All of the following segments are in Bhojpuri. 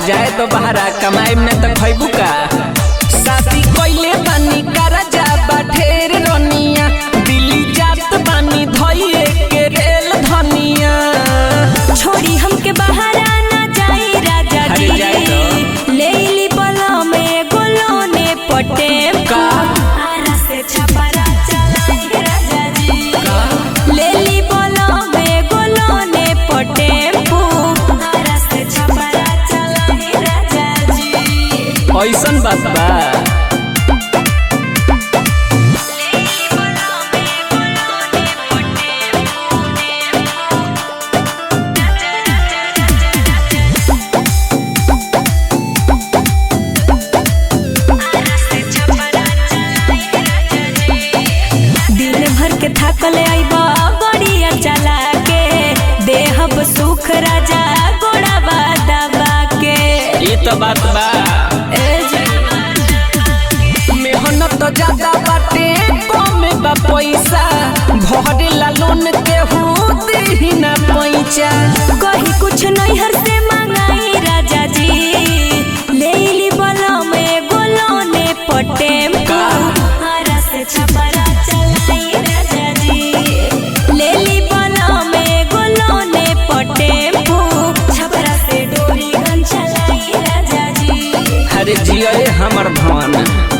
जाए तो बहरा कमाई में तो खैबू का शादी कइले बानी करजा बा ढेर रनिया दिल्ली जात बानी धइए के रेल धनिया छोड़ी हमके बाहर आना जाई राजा अरे जी जाए तो। ले ली बला में गोलोने पटे का? आरा से छपरा चलाई राजा जी ले ली बला में गोलोने पटे आरा से छपरा चलाई राजा जी ऐसन बात बा दिन भर के थकल आइबा गड़िया चला के देहब सुख राजा गोड़ाबा दबा के ये तो बात बा ए जी मेहनत तो ज्यादा बाटे कम बा पैसा भरे ला लोन के ही ना पैसा कहीं कुछ नहीं हर से मंगाई राजा जी ले ली बला में गोलोने पटे का? हरा से छपरा चलाई राजा जी ले ली बला में गोलोने पटे छपरा से डोरी गन चलाई राजा जी अरे जियो रे हमर धन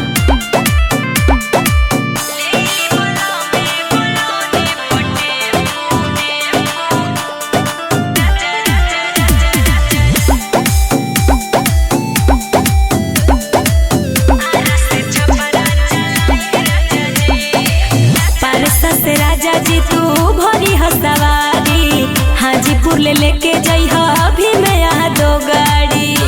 पारसा से राजा जी तू भरी हसवारी हाजीपुर ले लेके जई अभी मैं यहाँ दो गाड़ी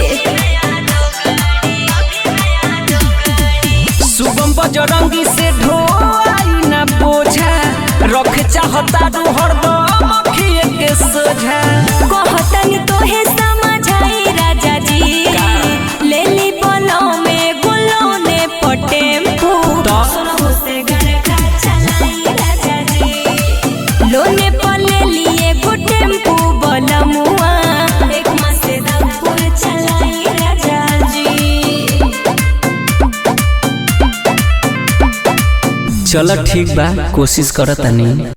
शुभम बजरंगी से ढोई ना बोझा रख चाहता रू हरदम अखिए के सोझा कहतन तोहे समझाई राजा जी ले ली बोलो में गुलो ने पटेम्पू तो? सोनहु से घर का चलाई राजा जी लोने पर ले लिए गो टेम्पू बलमुआ एक मास से दमपुर चलाई राजा जी चल ठीक बा कोशिश करतानी